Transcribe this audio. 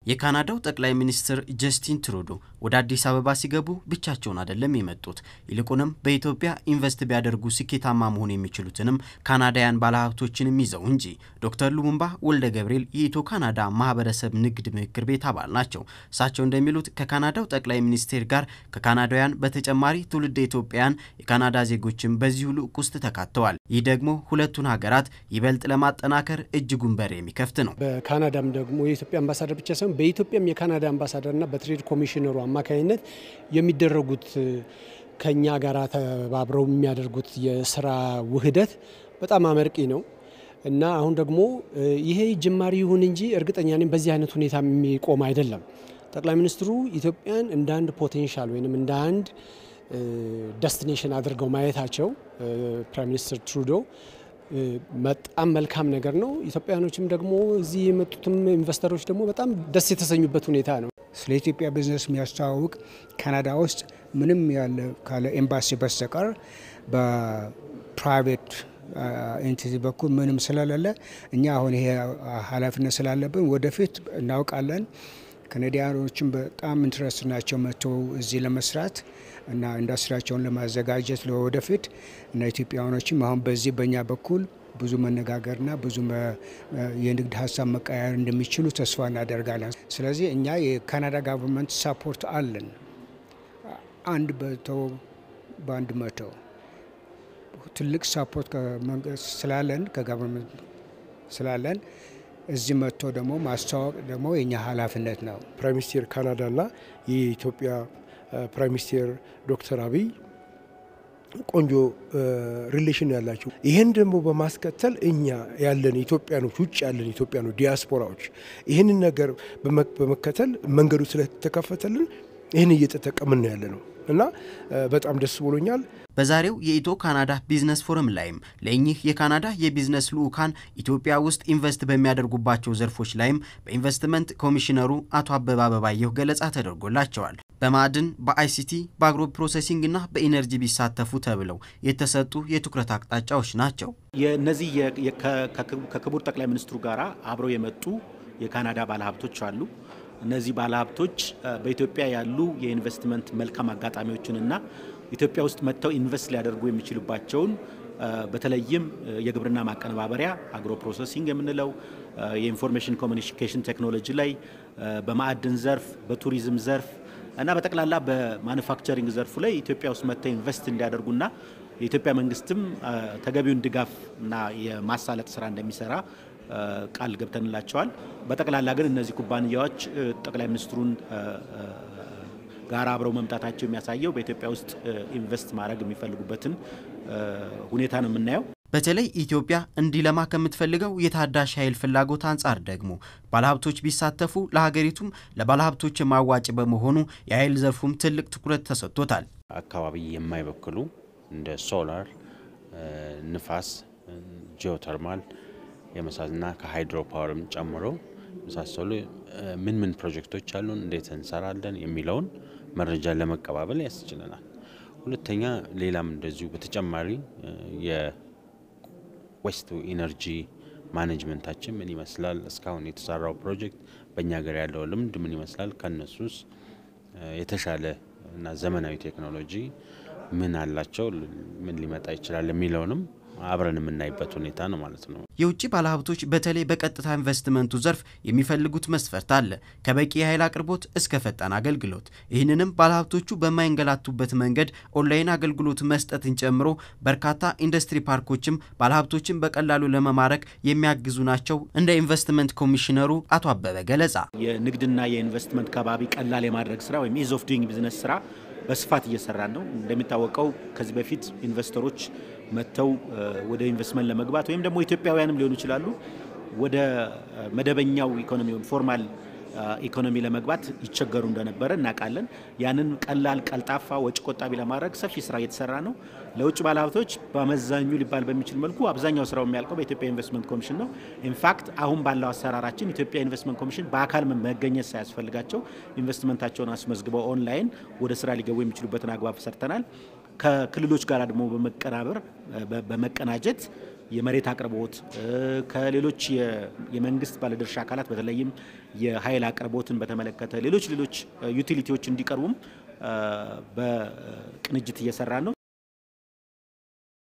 የካናዳው ጠቅላይ ሚኒስትር ጀስቲን ትሩዶ ወደ አዲስ አበባ ሲገቡ ብቻቸውን አይደለም የመጡት። ይልቁንም በኢትዮጵያ ኢንቨስት ቢያደርጉ ስኬታማ መሆን የሚችሉትንም ካናዳውያን ባለሀብቶችንም ይዘው እንጂ። ዶክተር ሉሙምባ ወልደ ገብርኤል የኢትዮ ካናዳ ማህበረሰብ ንግድ ምክር ቤት አባል ናቸው። እሳቸው እንደሚሉት ከካናዳው ጠቅላይ ሚኒስቴር ጋር ከካናዳውያን በተጨማሪ ትውልደ ኢትዮጵያውያን የካናዳ ዜጎችም በዚሁ ልዑክ ውስጥ ተካተዋል። ይህ ደግሞ ሁለቱን ሀገራት ይበልጥ ለማጠናከር እጅጉን በር የሚከፍት ነው። በካናዳም ደግሞ የኢትዮጵያ አምባሳደር ብቻ ሳይሆን በኢትዮጵያም የካናዳ አምባሳደርና በትሬድ ኮሚሽነሩ አማካኝነት የሚደረጉት ከኛ ጋር ተባብረው የሚያደርጉት የስራ ውህደት በጣም አመርቂ ነው እና አሁን ደግሞ ይሄ ጅማሪ ይሁን እንጂ እርግጠኛ ነኝ በዚህ አይነት ሁኔታ የሚቆም አይደለም። ጠቅላይ ሚኒስትሩ ኢትዮጵያን እንደ አንድ ፖቴንሻል ወይም እንደ አንድ ደስቲኔሽን አድርገው ማየታቸው ፕራይም ሚኒስትር ትሩዶ በጣም መልካም ነገር ነው። ኢትዮጵያኖችም ደግሞ እዚህ የመጡትም ኢንቨስተሮች ደግሞ በጣም ደስ የተሰኙበት ሁኔታ ነው። ስለ ኢትዮጵያ ቢዝነስ የሚያስተዋውቅ ካናዳ ውስጥ ምንም ያለ ካለ ኤምባሲ በስተቀር በፕራይቬት ኤንቲቲ በኩል ምንም ስለሌለ እኛ አሁን ይሄ ኃላፊነት ስላለብን ወደፊት እናውቃለን። ካናዲያኖችም በጣም ኢንትረስት ናቸው መጥተው እዚህ ለመስራት እና ኢንዱስትሪያቸውን ለማዘጋጀት ለወደፊት እና ኢትዮጵያውያኖችም አሁን በዚህ በእኛ በኩል ብዙ መነጋገርና ብዙ የንግድ ሀሳብ መቀያየር እንደሚችሉ ተስፋ እናደርጋለን። ስለዚህ እኛ የካናዳ ጋቨርንመንት ሳፖርት አለን። አንድ መቶ በአንድ መቶ ትልቅ ሳፖርት ስላለን ከጋቨርንመንት ስላለን እዚህ መጥቶ ደግሞ ማስተዋወቅ ደግሞ የኛ ኃላፊነት ነው። ፕራይም ሚኒስቴር ካናዳና የኢትዮጵያ ፕራይም ሚኒስቴር ዶክተር አብይ ቆንጆ ሪሌሽን ያላቸው ይህን ደግሞ በማስከተል እኛ ያለን ኢትዮጵያኖች ውጭ ያለን ኢትዮጵያኖች ዲያስፖራዎች ይህንን ነገር በመከተል መንገዱ ስለተከፈተልን ይህን እየተጠቀምን ያለ ነው እና በጣም ደስ ብሎኛል። በዛሬው የኢትዮ ካናዳ ቢዝነስ ፎረም ላይም ለእኚህ የካናዳ የቢዝነስ ልዑካን ኢትዮጵያ ውስጥ ኢንቨስት በሚያደርጉባቸው ዘርፎች ላይም በኢንቨስትመንት ኮሚሽነሩ አቶ አበባ አበባየሁ ገለጻ ተደርጎላቸዋል። በማዕድን፣ በአይሲቲ፣ በአግሮ ፕሮሴሲንግ እና በኢነርጂ ቢሳተፉ ተብለው የተሰጡ የትኩረት አቅጣጫዎች ናቸው። የእነዚህ ከክቡር ጠቅላይ ሚኒስትሩ ጋር አብረው የመጡ የካናዳ ባለሀብቶች አሉ። እነዚህ ባለሀብቶች በኢትዮጵያ ያሉ የኢንቨስትመንት መልካም አጋጣሚዎችንና ኢትዮጵያ ውስጥ መጥተው ኢንቨስት ሊያደርጉ የሚችሉባቸውን በተለይም የግብርና ማቀነባበሪያ አግሮ ፕሮሰሲንግ የምንለው የኢንፎርሜሽን ኮሚኒኬሽን ቴክኖሎጂ ላይ በማዕድን ዘርፍ፣ በቱሪዝም ዘርፍ እና በጠቅላላ በማኑፋክቸሪንግ ዘርፉ ላይ ኢትዮጵያ ውስጥ መጥተው ኢንቨስት እንዲያደርጉና የኢትዮጵያ መንግስትም ተገቢውን ድጋፍ እና የማሳለጥ ስራ እንደሚሰራ ቃል ገብተንላቸዋል። በጠቅላላ ግን እነዚህ ኩባንያዎች ጠቅላይ ሚኒስትሩን ጋር አብረው መምጣታቸው የሚያሳየው በኢትዮጵያ ውስጥ ኢንቨስት ማድረግ የሚፈልጉበትን ሁኔታ ነው የምናየው። በተለይ ኢትዮጵያ እንዲለማ ከምትፈልገው የታዳሽ ኃይል ፍላጎት አንጻር ደግሞ ባለሀብቶች ቢሳተፉ ለሀገሪቱም ለባለሀብቶች ማዋጭ በመሆኑ የኃይል ዘርፉም ትልቅ ትኩረት ተሰጥቶታል። አካባቢ የማይበክሉ እንደ ሶላር፣ ንፋስ፣ ጂኦተርማል የመሳሰሉና ከሃይድሮ ፓወርም ጨምሮ የመሳሰሉ ምን ምን ፕሮጀክቶች አሉን፣ እንዴት እንሰራለን የሚለውን መረጃ ለመቀባበል ያስችለናል። ሁለተኛ ሌላም እንደዚሁ በተጨማሪ የዌስት ኢነርጂ ማኔጅመንታችን ምን ይመስላል፣ እስካሁን የተሰራው ፕሮጀክት በእኛ ሀገር ያለው ልምድ ምን ይመስላል፣ ከነሱስ የተሻለ እና ዘመናዊ ቴክኖሎጂ ምን አላቸው፣ ምን ሊመጣ ይችላል የሚለውንም አብረን የምናይበት ሁኔታ ነው ማለት ነው። የውጭ ባለሀብቶች በተለይ በቀጥታ ኢንቨስትመንቱ ዘርፍ የሚፈልጉት መስፈርት አለ፣ ከበቂ የኃይል አቅርቦት እስከ ፈጣን አገልግሎት። ይህንንም ባለሀብቶቹ በማይንገላቱበት መንገድ ኦንላይን አገልግሎት መስጠትን ጨምሮ በርካታ ኢንዱስትሪ ፓርኮችም ባለሀብቶችን በቀላሉ ለመማረክ የሚያግዙ ናቸው። እንደ ኢንቨስትመንት ኮሚሽነሩ አቶ አበበ ገለጻ የንግድና የኢንቨስትመንት ከባቢ ቀላል የማድረግ ስራ ወይም ኢዝ ኦፍ ዱይንግ ቢዝነስ ስራ በስፋት እየሰራን ነው። እንደሚታወቀው ከዚህ በፊት ኢንቨስተሮች መጥተው ወደ ኢንቨስትመንት ለመግባት ወይም ደግሞ ኢትዮጵያውያንም ሊሆኑ ይችላሉ ወደ መደበኛው ኢኮኖሚ ፎርማል ኢኮኖሚ ለመግባት ይቸገሩ እንደነበረ እናውቃለን። ያንን ቀላል፣ ቀልጣፋ፣ ወጪ ቆጣቢ ለማድረግ ሰፊ ስራ እየተሰራ ነው። ለውጭ ባለሀብቶች በአመዛኙ ሊባል በሚችል መልኩ አብዛኛው ስራው የሚያልቀው በኢትዮጵያ ኢንቨስትመንት ኮሚሽን ነው። ኢንፋክት አሁን ባለው አሰራራችን ኢትዮጵያ ኢንቨስትመንት ኮሚሽን በአካል መገኘት ሳያስፈልጋቸው ኢንቨስትመንታቸውን አስመዝግበው ኦንላይን ወደ ስራ ሊገቡ የሚችሉበትን አግባብ ሰርተናል። ከክልሎች ጋር ደግሞ በመቀናበር በመቀናጀት የመሬት አቅርቦት ከሌሎች የመንግስት ባለድርሻ አካላት በተለይም የኃይል አቅርቦትን በተመለከተ ሌሎች ሌሎች ዩቲሊቲዎች እንዲቀርቡም በቅንጅት እየሰራ ነው።